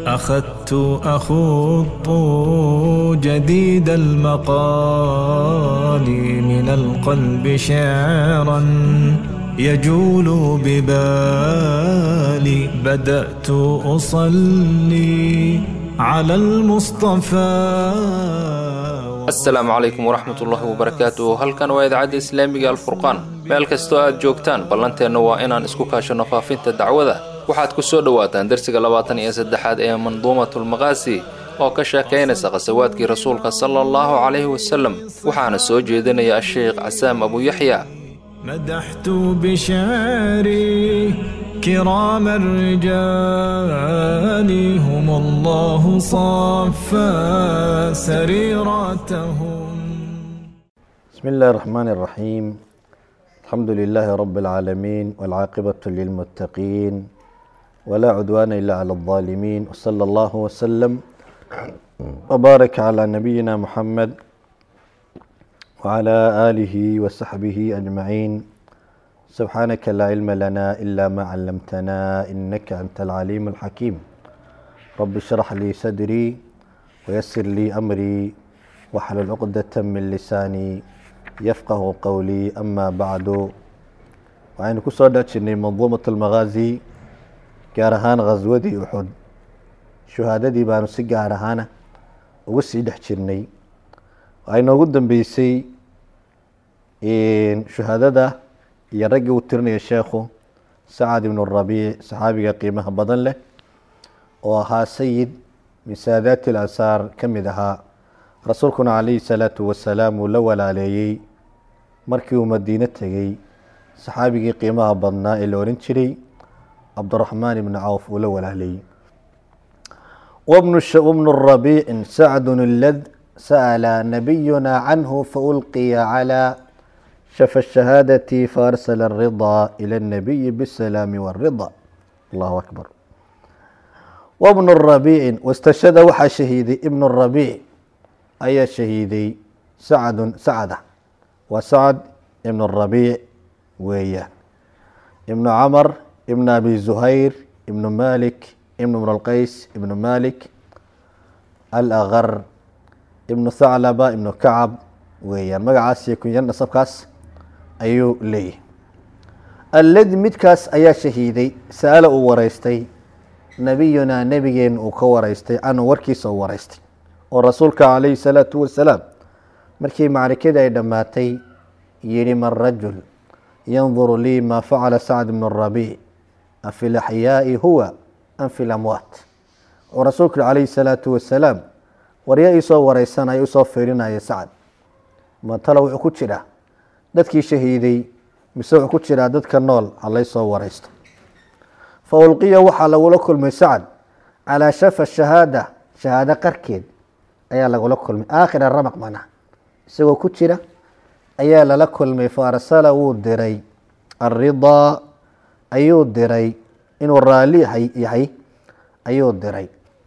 أخذت أخوض جديد المقال من القلب شعرا يجول ببالي بدأت أصلي على المصطفى asalaamu calaykum waraxmat ullaahi wabarakaatu halkan waa idaacadda islaamiga alfurqaan meel kastoo aad joogtaan ballanteenna waa inaan isku kaashanno faafinta dacwada waxaad ku soo dhowaataan darsiga labaatan iyo saddexaad ee manduumatulmaqaasi oo ka sheekaynaysa khasawaadkii rasuulka sala allahu calayhi wasalem waxaana soo jeedinaya asheekh casaam abuyaxya مدحت بشعري كرام الرجال هم الله صفى سريرتهم بسم الله الرحمن الرحيم الحمد لله رب العالمين والعاقبة للمتقين ولا عدوان إلا على الظالمين وصلى الله وسلم وبارك على نبينا محمد وعلى آله وصحبه أجمعين سبحانك لا علم لنا إلا ما علمتنا إنك أنت العليم الحكيم رب اشرح لي صدري ويسر لي أمري واحلل عقدة من لساني يفقه قولي أما بعد وعين كسودة شني منظومة المغازي gaarahaan khaswadii uxud shuhaadadii baanu si gaar ahaana uga sii dhex jirnay waxay noogu dambeysay shuhaadada iyo raggii uu tirinaya sheekhu sacad ibnu rabiic saxaabiga qiimaha badan leh oo ahaa sayid min saadaati alansaar ka mid ahaa rasuulkuna calayhi salaatu wasalaam uu la walaaleeyey markii uu madiine tegey saxaabigii qiimaha badnaa ee la ohan jiray cabdiraxmaan ibni cawf uu la walaaleeyey wabnu rabiicin sacdun lad sa'ala nabiyuna canhu faulqiya calaa shafa shahaadati faarsala aridaa ila اnabiyi bisalaami wاrida allahu akbar wabnu rabiicin wastashada waxaa shahiiday ibnu rabiic ayaa shahiiday sacdun sacda waa sacd ibnu rabiic weeyaan ibnu camar ibn abi zuhayr ibnu malik ibn ibn alqays ibnu malik alakar ibnu thaclaba ibnu kacab weeyaan magacaas iyo kunyan nasabkaas ayuu leeyahay alladi midkaas ayaa shahiiday sa-ala uu wareystay nabiyunaa nebigeen uu ka wareystay canhu warkiisa uu wareystay oo rasuulka calayhi salaatu wasalaam markii macrikadii ay dhammaatay yihi man rajul yanduru lii ma facala sacd ibn rabiic afi laxyaai huwa am fi lamwaat wuxuu rasuulku calayhi salaatu wasalaam warya iisoo wareysanaya usoo fiirinaya sacad matalo wuxuu ku jiraa dadkii shahiiday mise wuxuu ku jiraa dadka nool halaysoo wareysto fa ulqiya waxaa lagula kulmay sacad calaa shafa shahaada shahaado qarkeed ayaa lagula kulmay aakhira ramaq mana isagoo ku jira ayaa lala kulmay fa arsala wuu diray aridaa ayuu diray inuu raali yahay ayuu diray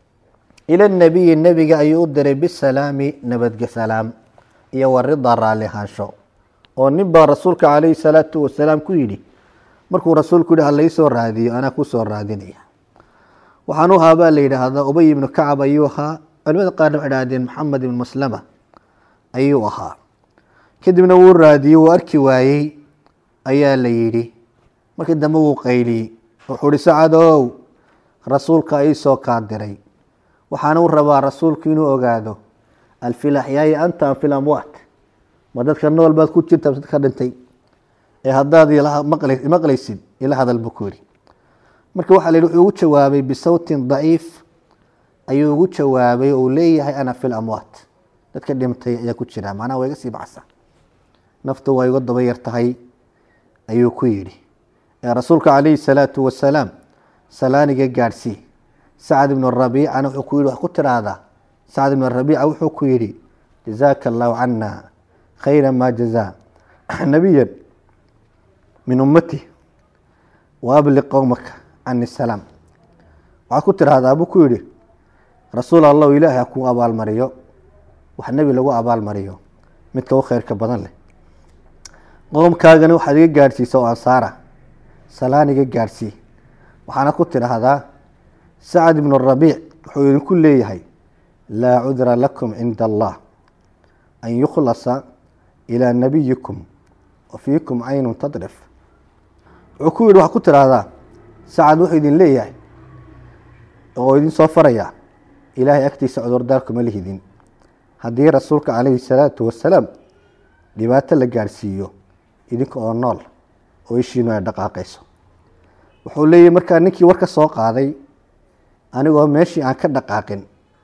ila nabiyi nebiga ayuu u diray bisalaami nabadgesalaam iyo warida raali ahaansho oo nin baa rasuulka calayhi salaatu wasalaam ku yidhi markuu rasuulku yihi halaysoo raadiyo anaa kusoo raadinaya waxaan u ahaa baa la yidhaahdaa ubay ibnu kacab ayuu ahaa culimada qaarna waxay dhahdeen maxamed ibnu maslama ayuu ahaa kadibna wuu raadiyey wuu arki waayey ayaa la yidhi markii dambe wuu qayliyey wuxuu uhi sacadow rasuulka iisoo kaa diray waxaana u rabaa rasuulku inuu ogaado alfilaxyaai anta am fil amwaat ma dadka nool baad ku jirta dadka dhintay ee haddaad maqlaysid ila hadal buu ku yidhi marka waxaa la yidhi wuxuu ugu jawaabay bisawtin daciif ayuu ugu jawaabay oo uu leeyahay ana fil amwaat dadka dhintay ayaa ku jira macnaha waa iga sii baxsa naftu waa iga daba yar tahay ayuu ku yidhi rasuulka calayhi salaatu wasalaam salaaniga gaadhsii sacd ibnu rabiicana wuxuu ku yihi wax ku tiraahdaa sacd ibnu rabiica wuxuu ku yidhi jazaaka allahu cana khayra ma jazaa nabiyan min ummati wa abliq qowmaka cani salaam waxaad ku tiraahdaa buu ku yidhi rasuul allahu ilaahay ha kuu abaalmariyo wax nebi lagu abaalmariyo midka u khayrka badan leh qoomkaagana waxaad iga gaadhsiisa oo ansaara salaan iga gaadhsii waxaana ku tidhaahdaa sacad ibnu rabiic wuxuu idinku leeyahay laa cudra lakum cinda allah an yukhlasa ilaa nabiyikum wa fiikum caynun tadrif wuxuu ku yidhi waxaa ku tidhaahdaa sacad wuxuu idin leeyahay oo idin soo farayaa ilaahay agtiisa cudurdaarkuma lihidin haddii rasuulka calayhi salaatu wasalaam dhibaato la gaadhsiiyo idinka oo nool oo ishiinu ay dhaqaaqayso wuxuu leeyahy markaa ninkii war ka soo qaaday anigoo meeshii aan ka dhaqaaqin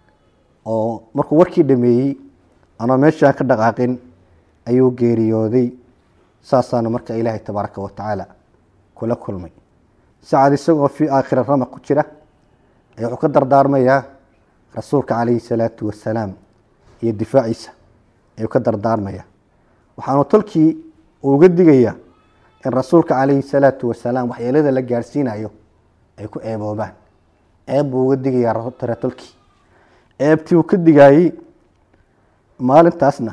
oo markuu warkii dhameeyey anoo meeshii aan ka dhaqaaqin ayuu geeriyooday saasaana marka ilaahay tabaaraka wa tacaala kula kulmay sacad isagoo fii aakhira ramaq ku jira ayaa wuxuu ka dardaarmayaa rasuulka calayhi salaatu wasalaam iyo difaaciisa ayuu ka dardaarmaya waxaanu tolkii uga digayaa in rasuulka calayhi salaatu wasalaam waxyeelada la gaadhsiinayo ay ku eeboobaan eeb buu uga digayaa tare tolkii eebtii uu ka digaayey maalintaasna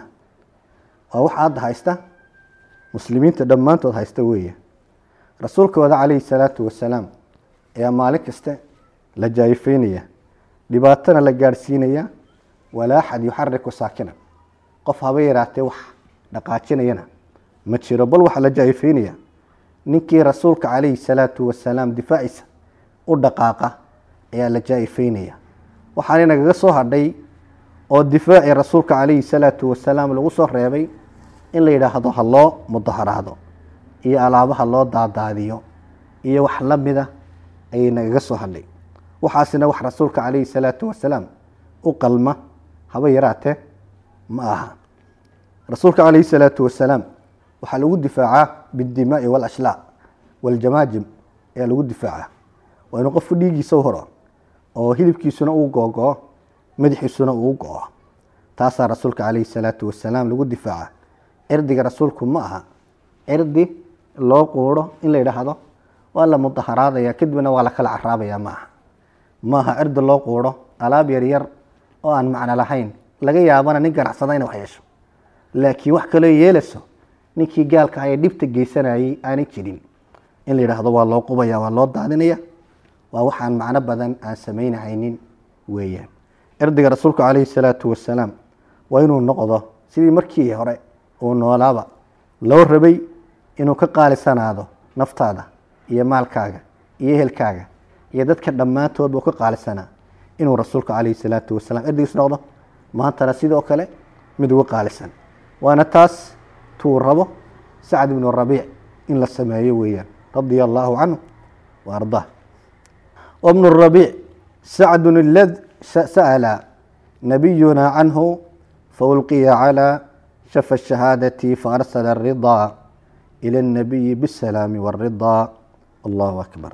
waa waxa hadda haysta muslimiinta dhammaantood haysta weeye rasuulkooda calayhi salaatu wasalaam ayaa maalin kaste la jaayifeynaya dhibaatana la gaadhsiinaya walaa axad yuxariku saakinan qof haba yaraatee wax dhaqaajinayana ma jiro bal waxaa la jaayifeynaya ninkii rasuulka calayhi salaatu wasalaam difaaciisa u dhaqaaqa ayaa la jaayifeynaya waxaana nagaga soo hadhay oo difaacii rasuulka calayhi salaatu wasalaam lagu soo reebay in la yidhaahdo ha loo mudaharaado iyo alaabaha loo daadaadiyo iyo wax la mida ayay nagaga soo hadhay waxaasina wax rasuulka calayhi salaatu wasalaam u qalma haba yaraatee ma aha rasuulka calayhi salaatu wasalaam waxaa lagu difaacaa bidimaai walashlaa waljamaajim ayaa lagu difaacaa waa inuu qofku dhiiggiisa u horo oo hilibkiisuna uu googoo madaxiisuna uu go-o taasaa rasuulka calayhi salaatu wasalaam lagu difaaca cirdiga rasuulku ma aha cirdi loo quuro in la yidhaahdo waa la mudaharaadaya kadibna waa la kala caraabaya ma aha ma aha cirdi loo quuro alaab yaryar oo aan macno lahayn laga yaabana nin ganacsada ina wax yeesho laakiin wax kaloo yeelayso ninkii gaalka ah ee dhibta geysanayay aanay jirin in la yidhaahdo waa loo qubaya waa loo daadinaya waa waxaan macno badan aan samaynahaynin weeyaan cirdiga rasuulku calayhi salaatu wasalaam waa inuu noqdo sidii markii hore uu noolaaba loo rabay inuu ka qaalisanaado naftaada iyo maalkaaga iyo ehelkaaga iyo dadka dhammaantoodba uu ka qaalisanaa inuu rasuulka calayhi salaatu wasalaam cirdigiis noqdo maantana sidoo kale mid uga qaalisan waana taas tuu rabo sacd ibnu rabiic in la sameeyo weeyaan radia allaahu canhu wa ardaa wabnu rabiic sacdun ilad sa'ala nabiyuna canhu faulqiya calaa shafa shahaadati faarsala aridaa ila الnabiyi bالsalaami wاridaa allahu akbar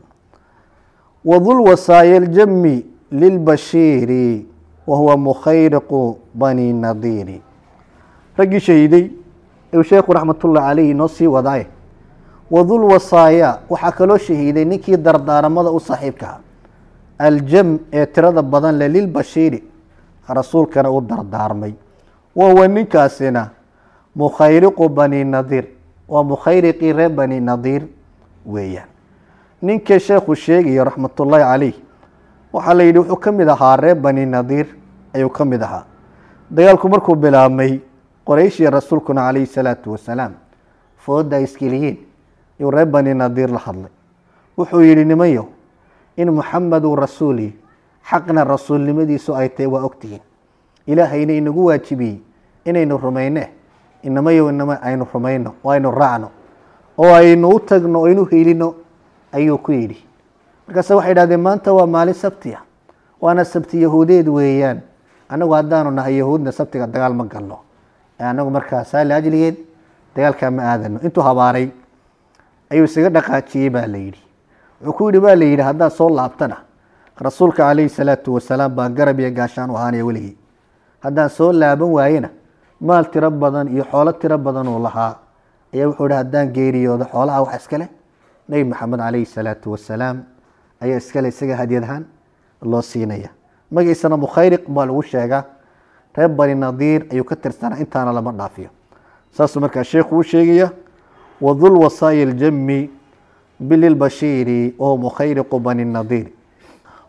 wdu lwasaaya اljami lilbashiiri wahuwa mukhayriqu bani nadiiri raggii shahiiday u sheekhu raxmatullahi calayhi noo sii wadaaye wadulwasaaya waxaa kaloo shahiiday ninkii dardaaramada u saaxiibkaa aljam ee tirada badan le lilbashiiri rasuulkana u dardaarmay wahuwa ninkaasina mukhayriqu bani nadiir waa mukhayriqii reer bani nadiir weeyaan ninka sheekhu sheegayo raxmatullaahi calayh waxaa la yidhi wuxuu ka mid ahaa reer bani nadiir ayuu ka mid ahaa dagaalku markuu bilaabmay qorayshii rasuulkuna calayhi salaatu wasalaam fooda ay iskeliyiin yuu reer bani nadiir la hadlay wuxuu yidhi nimayo in muxameduu rasuuli xaqna rasuulnimadiisu ay tahay waa ogtihiin ilaahayna inagu waajibiyey inaynu rumayne inamayo inama aynu rumayno oo aynu raacno oo aynu u tagno o aynu helino ayuu ku yidhi markaase waxay idhahdeen maanta waa maalin sabti ah waana sabti yahuudeed weeyaan annagu haddaanu nahay yahuudna sabtiga dagaal ma galno anagu markaa saali ajligeed dagaalkaa ma aadano intuu habaaray ayuu isaga dhaqaajiyey baa la yidhi wuxuu ku yidhi baa la yidhi haddaan soo laabtana rasuulka calayhi salaatu wasalaam baan garab iyo gaashaan u ahaanaya weligii haddaan soo laaban waayena maal tiro badan iyo xoolo tiro badan uu lahaa ayaa wuxuu ihi haddaan geeriyoodo xoolaha wax iskale nebi maxamed calayhi salaatu wasalaam ayaa iskale isaga hadyad ahaan loo siinaya magaciisana mukhayriq baa lagu sheegaa reer bani nadiir ayuu ka tirsanaa intaana lama dhaafiyo saasuu markaa sheekhu u sheegaya wadul wasaaya aljami bililbashiiri wahuwa mukhayriqu bani nadiir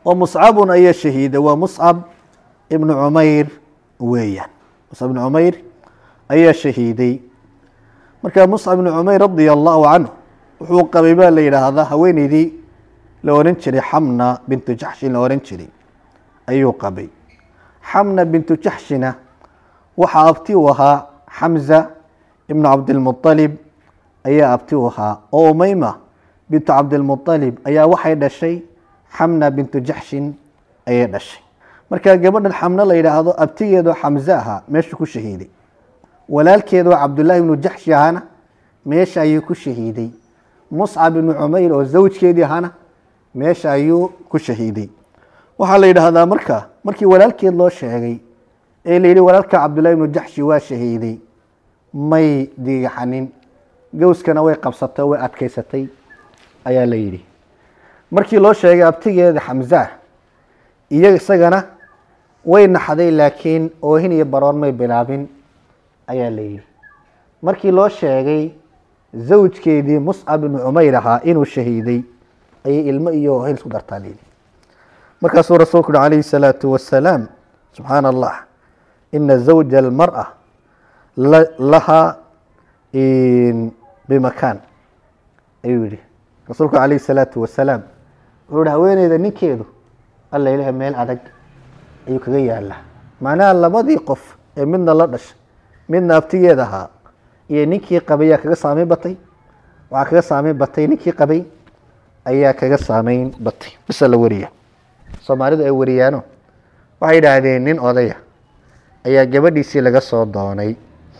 oo muscabun ayaa shahiiday waa muscab ibnu cumayr weeyaan muscab ibnu cumayr ayaa shahiiday marka muscab ibnu cumayr radia allahu canhu wuxuu qabay baa la yidhaahdaa haweeneydii la oran jiray xamna bintu jaxshin la oran jiray ayuu qabay xamna bintu jaxshina waxaa abti u ahaa xamza ibnu cabdilmualib ayaa abti u ahaa oo umeyma bintu cabdilmualib ayaa waxay dhashay xamna bintu jaxshin ayay dhashay marka gabadhan xamno la yidhaahdo abtigeedoo xamze ahaa meeshu ku shahiiday walaalkeedoo cabdullaahi ibnu jaxshi ahaana meesha ayuu ku shahiiday muscab ibnu cumayr oo zawjkeedii ahaana meesha ayuu ku shahiiday waxaa la yidhaahdaa marka markii walaalkeed loo sheegay ee la yidhi walaalka cabdullahi ibnu jaxshi waa shahiiday may digaxanin gowskana way qabsatay oo way adkeysatay ayaa la yidhi markii loo sheegay abtigeeda xamza iyo isagana way naxday laakiin oohin iyo baroon may bilaabin ayaa la yidhi markii loo sheegay zawjkeedii muscab ibnu cumayr ahaa inuu shahiiday ayay ilmo iyo oohin isku dartaa la yidhi markaasuu rasuulku uhi calayhi salaatu wasalaam subxaana allah ina zawja almar'a lahaa bimakaan ayuu yihi rasuulku calayhi salaatu wasalaam wuxuu yihi haweeneyda ninkeedu alla ilaha meel adag ayuu kaga yaalaa macnaha labadii qof ee midna la dhashay midna abtigeed ahaa iyo ninkii qabay ayaa kaga saameyn batay waxaa kaga saameyn batay ninkii qabay ayaa kaga saameyn batay bisa la wariya soomaalidu ay wariyaano waxay yidhaahdeen nin odaya ayaa gabadhiisii laga soo doonay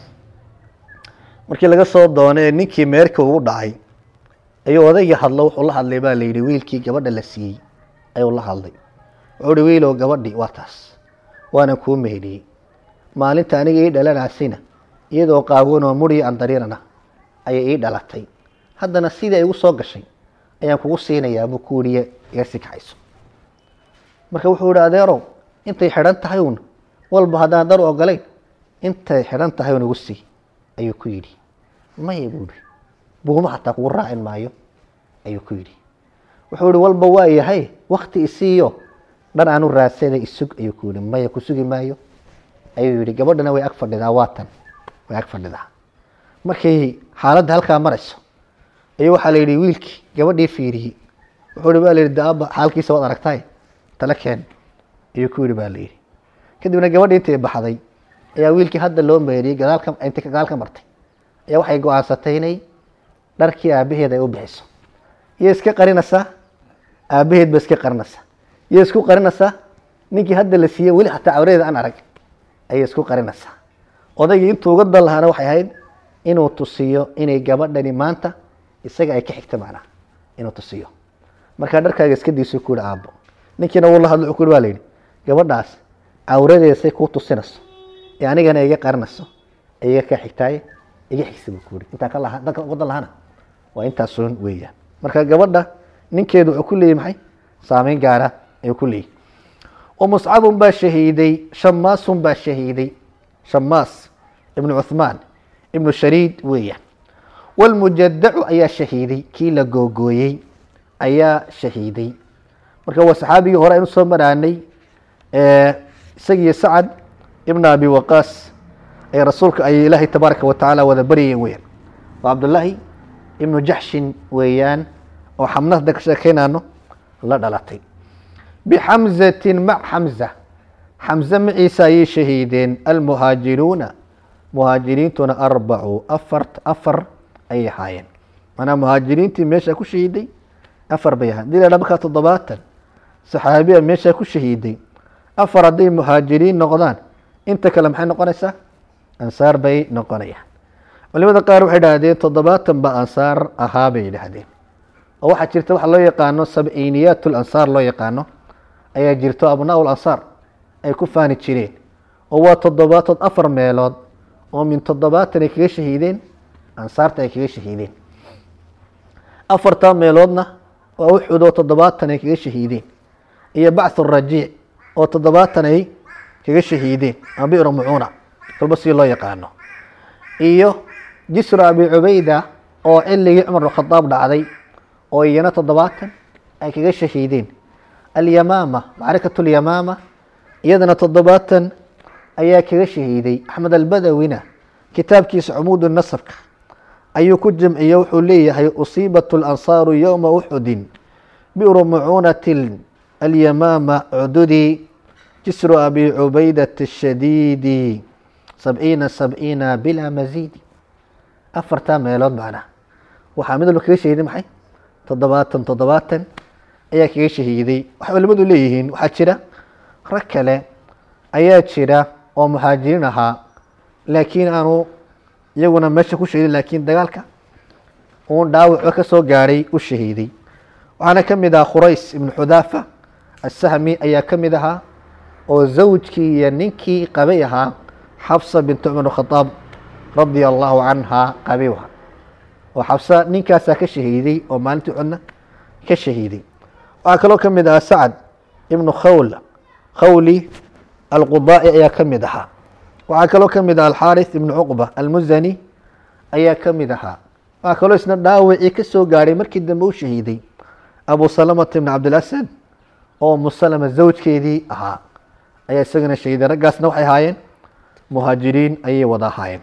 markii laga soo doonay ee ninkii meerka ugu dhacay ayuu odaygii hadlo wuxuu la hadlay baa la yidhi wiilkii gabadha la siiyey ayuu la hadlay wuxuu hi wiilow gabadhi waa taas waanan kuu meheliyey maalinta aniga ii dhalanaasina iyadoo qaawan oo muriyo andariirana ayay ii dhalatay haddana sidii ay igu soo gashay ayaan kugu siinayaa buu ku yihi iga sii kaxayso marka wuxuu yihi adeerow intay xidhan tahay uun walba haddaan dar ogolayn intay xidhan tahay uun igu sii ayuu ku yidhi maya buu yihi buuma xataa kugu raacin maayo ayuu ku yidhi wuxuu yihi walba waa yahay wakti isiiyo dhan aanu raadsada isug ayuu ku yihi maya ku sugi maayo ayuu yihi gabadhana way ag fadhidaa waatan way ag fadhidaa markay xaaladda halkaa marayso ayuu waxaa la yidhi wiilkii gabadhii fiiriyey wuxuu yihi baa la yidhi daaba xaalkiisa waad aragtaay tala keen ayuu ku yidhi baa la yidhi kadibna gabadhii intay baxday ayaa wiilkii hadda loo meeriyey gadaalka intay gadaal ka martay ayaa waxay go-aansatay inay dharkii aabaheed ay u bixiso iyo iska qarinaysaa aabaheed ba iska qarinaysaa iyo isku qarinaysaa ninkii hadda la siiyey weli xataa cawradeeda aan arag ayay isku qarinaysaa odaygii intuu uga dan lahaana waxay ahayd inuu tusiyo inay gabadhani maanta isaga ay ka xigta macnaha inuu tusiyo markaa dharkaaga iska diiso ku yihi aabbo ninkiina wuu la hadlo wuxuu ku yihi waa la yidhi gabadhaas cawradeeda say kuu tusinayso ee anigana iga qarinayso ee iga ka xigtaaye iga xigsa buu ku yihi intaan ka laha danka uga dan lahana waa intaasun weeyaan marka gabadha ninkeedu wuxuu ku leeyahy maxay saameyn gaara ayuu ku leeyahy ومصعب baa shahiiday شhamاas baa shahiiday shamaas ibn cuثmaan ibnu shariid weeyaan wاlmujadacu ayaa shahiiday kii la googooyey ayaa shahiiday marka waa saxaabigii hore aynu soo maraanay isagiyo sacad ibn abi waqaas ay rasuulka ay ilaahay tabaaraka watacaala wada baryayeen weyaan waa cabdullaahi ibnu jaxshin weeyaan oo xamna hadda ka sheekeynaano la dhalatay bxamزati mac xamza xamze maciisa ayay shahiideen almuhaajiruuna muhaajiriintuna arbacu afar afar ayay ahaayeen manaa muhaajiriintii meeshaa ku shahiiday afar bay ahayen hadii la dha markaa toddobaatan saxaabiya meeshaa ku shahiiday afar hadday muhaajiriin noqdaan inta kale maxay noqonaysaa ansaar bay noqonayaan culimada qaar waxay idhaahdeen toddobaatan ba ansaar ahaa bay yidhaahdeen oo waxaa jirta waxa loo yaqaano sabciiniyaat lansaar loo yaqaano ayaa jirto abnaa ansaar ay ku faani jireen oo waa toddobaatood afar meelood oo min toddobaatan ay kaga shahiideen ansaarta ay kaga shahiideen afartaa meeloodna waa uxud oo toddobaatan ay kaga shahiideen iyo bacthu rajiic oo toddobaatan ay kaga shahiideen ama biru mucuuna walba si loo yaqaano iyo jisru abi cubayda oo ciligii cumar bn khadaab dhacday oo iyana toddobaatan ay kaga shahiideen alyamaama macrikat lyamaama iyadana toddobaatan ayaa kaga shahiiday axmed albadawina kitaabkiisa cumuud nasabka ayuu ku jamciye wuxuu leeyahay usiibat lansaaru yowma uxudin bi'ru mucuunati alyamaama cududi jisru abi cubaydat shadiidi sabciina sabciina bilaa masiidi afartaa meelood macnaha waxaa mid walba kaga shahiiday maxay toddobaatan toddobaatan ayaa kaga shahiiday waxay culimadu leeyihiin waxaa jira rag kale ayaa jira oo muhaajiriin ahaa laakiin aanu iyaguna meesha ku shahiidin laakiin dagaalka uun dhaawaco ka soo gaadhay u shahiiday waxaana ka mid ahaa khurays ibnu xudaafa asahmi ayaa ka mid ahaa oo zawjkii iyo ninkii qabay ahaa xabsa bint cumar khadaab radia allahu canha qabay ahaa oo xabsa ninkaasaa ka shahiiday oo maalintii codna ka shahiiday waxaa kaloo ka mid ahaa sacad ibnu khawl khawli alqudaa'i ayaa ka mid ahaa waxaa kaloo ka mid aha alxaaris ibnu cuqba almuzani ayaa ka mid ahaa waxaa kaloo isna dhaawacii ka soo gaadhay markii dambe u shahiiday abu salamata ibn cabdilasad oo musalama zawjkeedii ahaa ayaa isagana shahiiday raggaasna waxay ahaayeen muhaajiriin ayay wada ahaayeen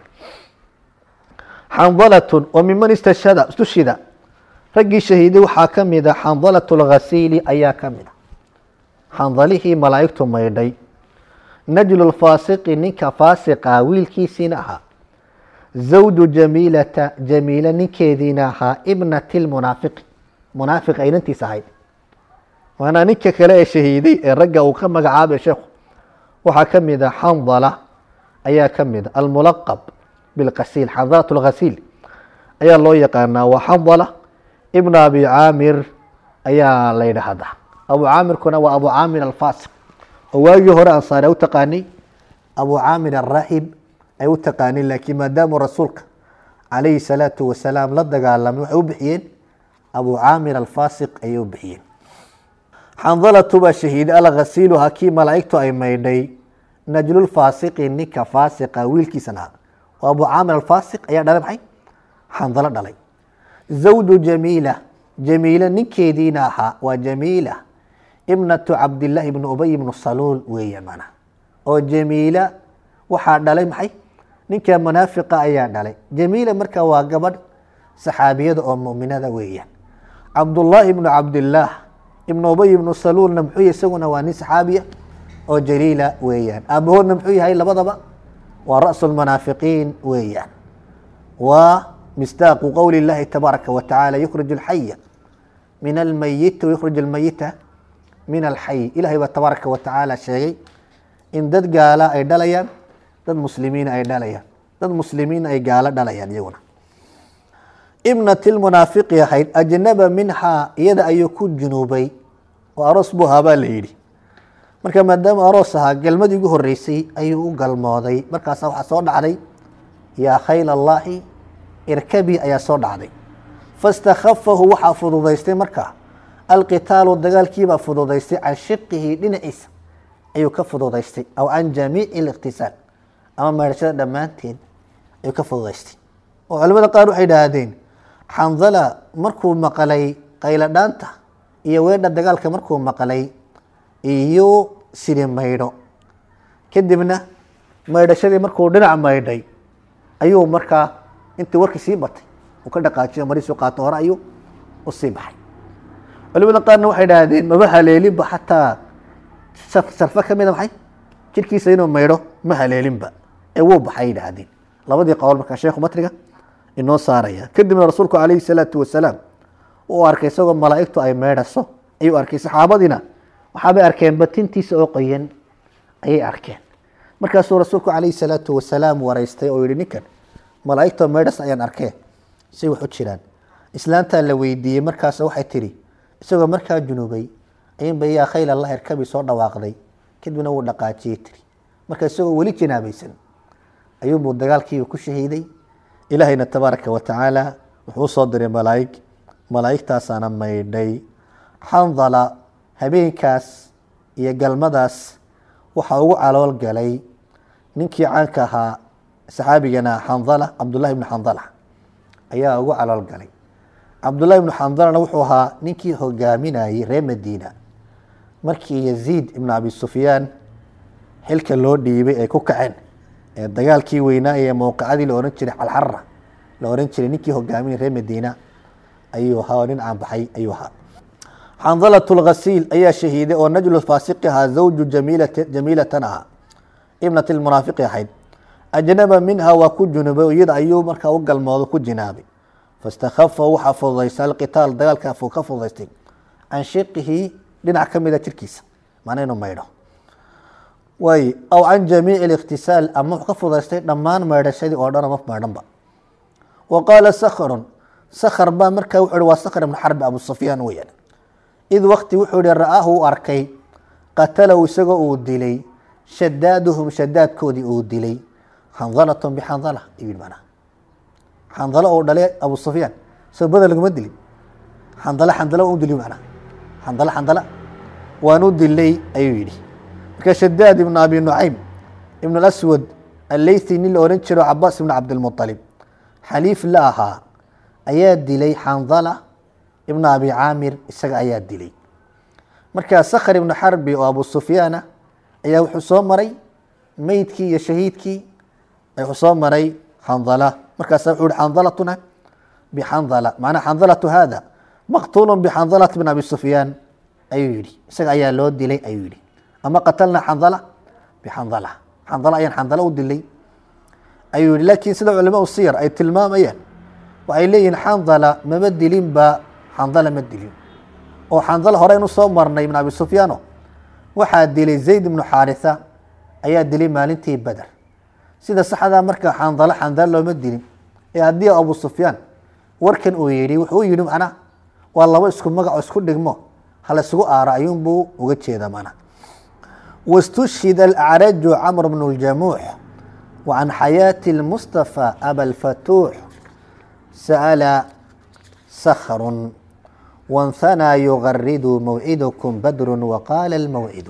xandalatun oo miman istashhada istushida raggii shahiiday waxaa ka mid a xandalat lghasiili ayaa ka mid a xandalihii malaa'igtu maydhay najlu lfaasiqi ninka faasiqa wiilkiisiina ahaa zawju jamiilata jamiila ninkeediina ahaa ibnati lmunaafiqi munaafiq ay nantiis ahayd waana ninka kale ee shahiiday ee ragga uu ka magacaabay sheekhu waxaa ka mid a xandala ayaa ka mid a almulaqab bilqasiil xandalat lghasiil ayaa loo yaqaanaa waa xandala ibn abi caamir ayaa la yidhaahdaa abu caamirkuna waa abu caamir alfaasiq oo waagii hore ansaari ay u taqaanay abu caamir arahib ay u taqaaneen laakiin maadaamuu rasuulka calayhi salaatu wasalaam la dagaalamay waxay u bixiyeen abu caamir alfaasiq ayay u bixiyeen xandalatu baa shahiiday alghasiilu hakii malaa'igtu ay maydhay najlulfaasiqi ninka faasiqa wiilkiisan ahaa waa abu caamir alfaasiq ayaa dhalay maxay xandalo dhalay zawju jamiila jamiila ninkeediina ahaa waa jamiila ibnatu cabdillaahi ibni ubay ibnu saluul weeye mana oo jamiila waxaa dhalay maxay ninka munaafiqa ayaa dhalay jamiila marka waa gabadh saxaabiyada oo muminada weeyaan cabdullaahi ibnu cabdillaah ibnu ubay ibnu saluulna muxuu yahay isaguna waa nin saxaabiya oo jaliila weeyaan aabahoodna muxuu yahay labadaba waa ra'su lmunaafiqiin weeyaan waa misdaaqu qowli اllahi tabaaraka wa tacaala yukhrij alxaya min almayiti wayukhrij almayita min alxay ilahay baa tabaaraka wa tacaala sheegay in dad gaala ay dhalayaan dad muslimiina ay dhalayaan dad muslimiina ay gaalo dhalayaan iyaguna ibnati lmunaafiqi ahayd ajnaba minhaa iyada ayuu ku junuubay oo aroos buu ahaa baa la yidhi marka maadaama aroos ahaa galmadii ugu horeysay ayuu u galmooday markaasa waxaa soo dhacday yaa khayl allaahi irkabi ayaa soo dhacday fastakhafahu waxaa fududaystay markaa alqitaalu dagaalkiibaa fududaystay can shiqihi dhinaciisa ayuu ka fududaystay aw can jamiici liqtisaal ama meedhashada dhammaanteed ayuu ka fududaystay oo culimada qaar waxay idhaahdeen xandala markuu maqalay qayladhaanta iyo weedha dagaalka markuu maqalay iyo siri maydho kadibna maydhashadii markuu dhinac maydhay ayuu markaa intii warkii sii batay uu ka dhaqaajiyo mariisu qaato hore ayuu u sii baxay culimada qaarna waxay idhaahdeen maba haleelinba xataa sarfo ka mida maxay jirkiisa inuu maydho ma haleelinba ee wuu baxay yidhaahdeen labadii qowl markaa sheekhu matriga inoo saaraya kadibna rasuulku calayhi salaatu wasalaam uu arkay isagoo malaa'igtu ay meydhaso ayuu arkay saxaabadiina waxaabay arkeen batintiisa oo qoyan ayay arkeen markaasuu rasuulku calayhi salaatu wasalaam wareystay oo yihi ninkan malaa'igtoo meydhas ayaan arkeen say wax u jiraan islaantaa la weydiiyey markaas waxay tidhi isagoo markaa junuubay ayinba yaa khayl allah irkabi soo dhawaaqday kadibna wuu dhaqaajiyey tiri marka isagoo weli jinaabaysan ayuubuu dagaalkiiba ku shahiiday ilaahayna tabaaraka wa tacaala wuxuu usoo diray malaa'ig malaa'igtaasaana maydhay xandala habeenkaas iyo galmadaas waxaa ugu calool galay ninkii caanka ahaa saxaabigana xandala cabdullahi ibnu xandala ayaa ugu calool galay cabdullahi ibnu xandalana wuxuu ahaa ninkii hogaaminayay reer madiina markii yaziid ibnu abi sufyaan xilka loo dhiibay ay ku kaceen ee dagaalkii weynaa ee mowqacadii la ohan jiray calxara la ohan jiray ninkii hogaaminay reer madiina ayuu ahaa oo nin aanbaxay ayuu ahaa xandalat lghasiil ayaa shahiiday oo najlu faasiqi ahaa zawju jamiilat jamiilatan ahaa ibnat lmunaafiqi ahayd ajnaba minha waa ku junubay iyada ayuu markaa u galmoodo ku jinaabay fastakhafa waxaa fududaysta alqitaal dagaalkaa fuu ka fududaystay can shiqihi dhinac ka mida jirkiisa macna inuu maydho waay aw can jamiici اlikhtisaal ama wuxuu ka fududaystay dhammaan maydhashadii oo dhan ama maydhanba wa qaala sakhrun sakhr baa markaa wuxuu hi waa sakhr ibnu xarbi abu sufyaan weyaan id wakti wuxuu ihi ra'aahu u arkay qatalahu isagoo uu dilay shadaaduhum shadaadkoodii uu dilay xandalatun bixandala ayuu yihi macnaha xandalo uu dhalay abu sufyaan soo bada laguma dilin xandala xandala waan u dilay macnaha xandala xandala waan u dilay ayuu yidhi marka shadaad ibnu abi nucaym ibn اlaswad alleythi nin la ohan jiro cabaas ibn cabdilmuطalib xaliif la ahaa ayaa dilay xandala ibnu abi caamir isaga ayaa dilay markaa sakhr ibnu xarbi oo abu sufyaana ayaa wuxuu soo maray meydkii iyo shahiidkii wuxuu soo maray xandala markaasa wuxuu hi xandalatuna bixandala macnaa xandalatu hada maqtuulu bixandalat bn abi sufyaan ayuu yihi isaga ayaa loo dilay ayuu yihi ama qatalna xandala bixandala xandala ayaan xandala u dilay ayuu yihi laakiin sida culamaau siyar ay tilmaamayaan waxay leeyihiin xandala mama dilinba xandala ma dilin oo xandala hore aynu soo marnay ibn abi sufyaano waxaa dilay zayd ibnu xaarisa ayaa dilay maalintii beder sida saxdaa marka xandalo xandalo looma dilin ee haddii abu sufyaan warkan uu yidhi wuxuu yidhi macnaha waa labo isku magaco isku dhigmo hala isugu aaro ayuunbuu uga jeeda macnaha واستشهد الأعرج عمرو بن الجموح وعن حياة المصطفى أبا الفتوح سأل سخر وانثنى يغرد موعدكم بدر وقال الموعد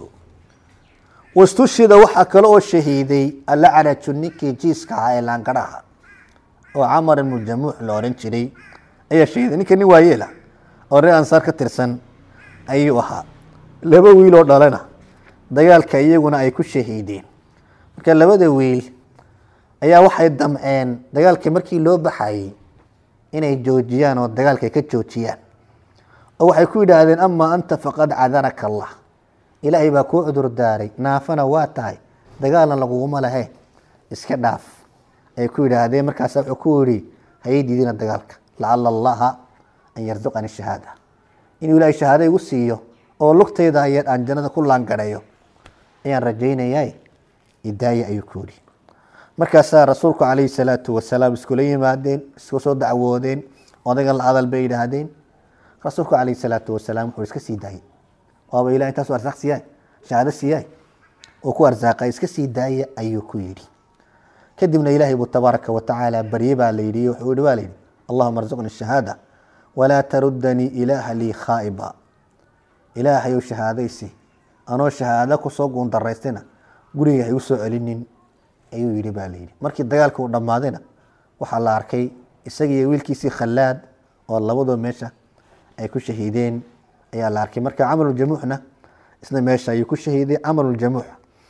واستشهد وحا كلو الشهيدي الأعرج نكي جيسكا عائلان قراها وعمر بن الجموح لورين جري أي شهيد نكي نوايلا وري أنصار كترسن أيوها لبا ويلو دالنا dagaalka iyaguna ay ku shahiideen marka labada wiil ayaa waxay damceen dagaalkii markii loo baxayey inay joojiyaan oo dagaalka ay ka joojiyaan oo waxay ku yidhaahdeen amaa anta faqad cadaraka allah ilaahay baa kuu cudur daaray naafana waa tahay dagaalna laguguma lahe iska dhaaf ay ku yidhaahdeen markaasa wuxuu ku yihi hayay diidina dagaalka lacala allaha an yarzuqani shahaada inuu ilaahay shahaada igu siiyo oo lugtayda ayaan aan jannada ku laangareeyo ayaan rajaynayaa idaaya ayuu ku yidhi markaasaa rasuulku calayhi salaatu wasalaam iskula yimaadeen isku soo dacwoodeen odayga la hadal bay yidhaahdeen rasuulku calayhi salaatu wasalaam wuxuu iska sii daayay waaba ilah intaasu arsaaq siiyaay shahaado siiyaay oo ku arsaaqay iska sii daaya ayuu ku yidhi kadibna ilaahay buu tabaaraka wa tacaala barye baa la yidhi wuxuu yihi waa la yidhi allahuma arzuqni shahaada walaa tarudanii ilaaha lii khaa'iba ilaahayow shahaadaysi anoo shahaado kusoo guundaraystayna guriga ha igu soo celinin ayuu yidhi baa layidhi markii dagaalka uu dhammaadayna waxaa la arkay isagiiyo wiilkiisii khallaad oo labadoo meesha ay ku shahiideen ayaa la arkay marka camaluljamuuxna isna meesha ayuu ku shahiiday camaluljamuux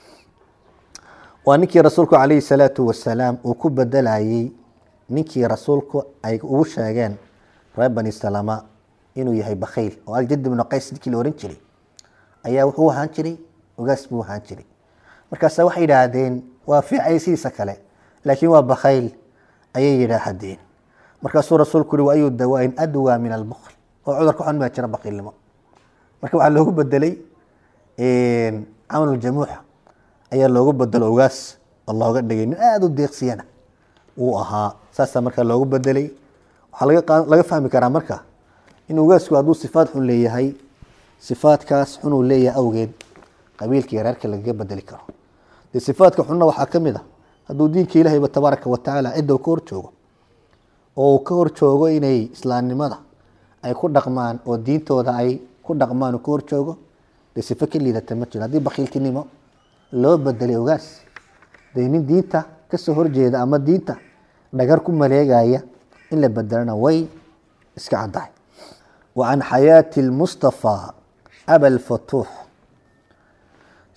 waa ninkii rasuulku calayhi salaatu wasalaam uu ku bedelayey ninkii rasuulku ay ugu sheegeen reer bani salama inuu yahay bakhayl oo aljad ibnu qays ninkii la ohan jiray ayaa wuxuu ahaan jiray ogaas buu ahaan jiray markaasa waxay yidhaahdeen waa fiicay sidiisa kale laakiin waa bakhayl ayay yidhaahdeen markaasuu rasuulku yihi wa ayu dawaain adwaa min albukl oo cudurka xun maa jira bakiilnimo marka waxaa loogu bedelay camaluljamuuxa ayaa loogu bedelo ogaas oo looga dhigay nin aada u deeqsiyana wuu ahaa saasaa markaa loogu bedelay waxaa laga fahmi karaa marka in ogaasku hadduu sifaad xun leeyahay sifaadkaas xunuu leeyahay awgeed qabiilkii reerka lagaga bedeli karo dee sifaadka xunna waxaa ka mid a hadduu diinka ilaahayba tabaaraka watacaala cidda ka hor joogo oo uu ka hor joogo inay islaamnimada ay ku dhaqmaan oo diintooda ay ku dhaqmaan uu ka hor joogo dee sifo ka liidata ma jiro haddii bakiiltinimo loo bedelay ogaas dee nin diinta kasoo horjeeda ama diinta dhagar ku maleegaya in la bedelana way iska caddahay wa can xayaati lmustafaa aba alfatuux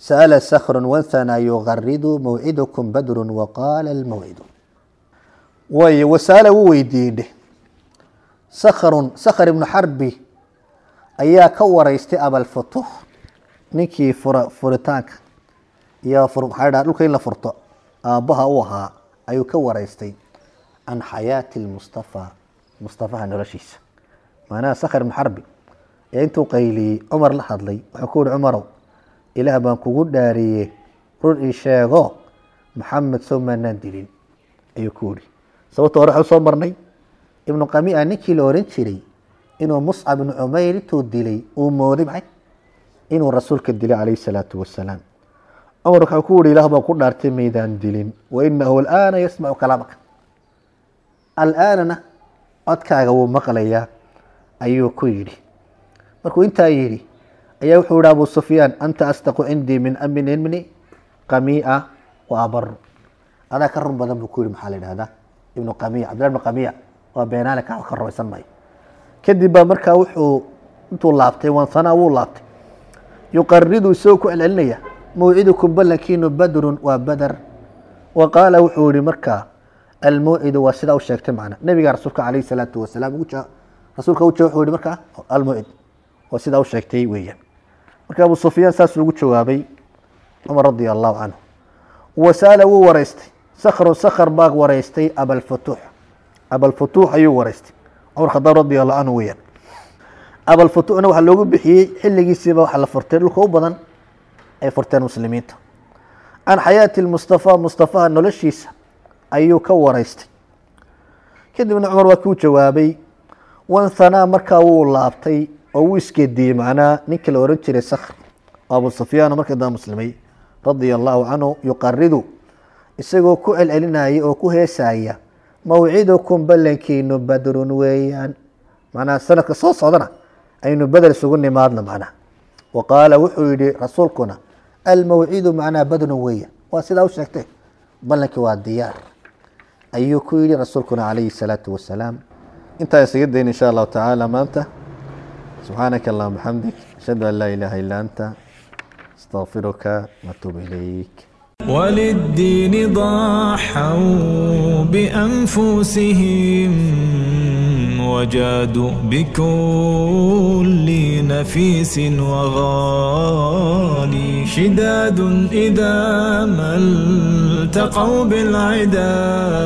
sa'ala sakhrun wanthana yugaridu mawcidukum badrun waqaala almawcidu way wasaala wuu weydiiyey sakhrun sakhr ibnu xarbi ayaa ka waraystay abalfutuux ninkii fura furitaanka iyo fur maxaa dhaha dhulka in la furto aabbaha u ahaa ayuu ka waraystay can xayaati lmustafa mustafaha noloshiisa macnaha sakhr ibnu xarbi ee intuu qayliyey cumar la hadlay wuxuu ku yihi cumarow ilaah baan kugu dhaariyey run ii sheego maxamed soo maanaan dilin ayuu ku yihi sababta hore waxuu soo marnay ibnu qamia ninkii la oran jiray inuu muscab ibnu cumayr intuu dilay uu mooday maxay inuu rasuulka dilay calayhi salaatu wasalaam cumar waxuu ku yihi ilaah baan ku dhaartay maydaan dilin wa inahu alaana yasmacu kalaamaka alaanana codkaaga wuu maqlayaa ayuu ku yidhi markuu intaa yidhi ayaa wuxuu yihi abu sufyaan anta astaqu cindii min amin ibni qamia wa abaru adaa ka run badan buu ku yihi maxaa la yidhahdaa ibnu qamiya cabdillah ibnu qamiya waa beenaale ka ka rumaysan maayo kadib baa markaa wuxuu intuu laabtay wansanaa wuu laabtay yuqaridu isagoo ku celcelinaya mawcidukum ballankiinu badrun waa badar wa qaala wuxuu yihi markaa almawcidu waa sidaa u sheegtay macna nabiga rasuulka calayhi salaatu wasalaam ugu jaa rasuulka uja wuxuu yihi markaa almawcid waa sidaa u sheegtay weeyaan marka abu sufyaan saas ugu jawaabay cumar radia allahu canhu wasaala wuu waraystay sakhrun sakhr baa waraystay abalfutuux abalfutuux ayuu waraystay cumar khadaab radi allahu canhu weeyaan abalfutuuxna waxaa loogu bixiyey xilligiisiiba waxaa la furtay dhulka u badan ay furteen muslimiinta can xayaati lmustafa mustafaha noloshiisa ayuu ka waraystay kadibna cumar waa kuu jawaabay wanhanaa markaa wuu laabtay oo wuu isgeediyey macnaha ninka la oran jiray sakhr oo abu sufyaan markii dambe muslimay radia allahu canhu yuqaridu isagoo ku celcelinaya oo ku heesaya mawcidukum ballankiinu badrun weeyaan macnaha sanadka soo socdana aynu bedel isugu nimaadno macnaha wa qaala wuxuu yihi rasuulkuna almawcidu macnaha badrun weeyaan waa sidaa u sheegtay ballankii waa diyaar ayuu ku yihi rasuulkuna calayhi salaatu wasalaam intaa isaga dayn insha allahu tacaala maanta subxaanaka allahuma bxamdik ashhadu an laa ilaaha illa anta astaqfiruka watuub ilayk وللدين ضحوا بأنفسهم وجادوا بكل نفيس وغالي شداد إذا ما التقوا بالعدا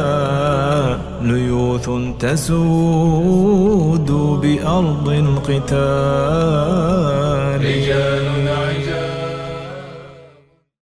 ليوث تسود بأرض القتال رجال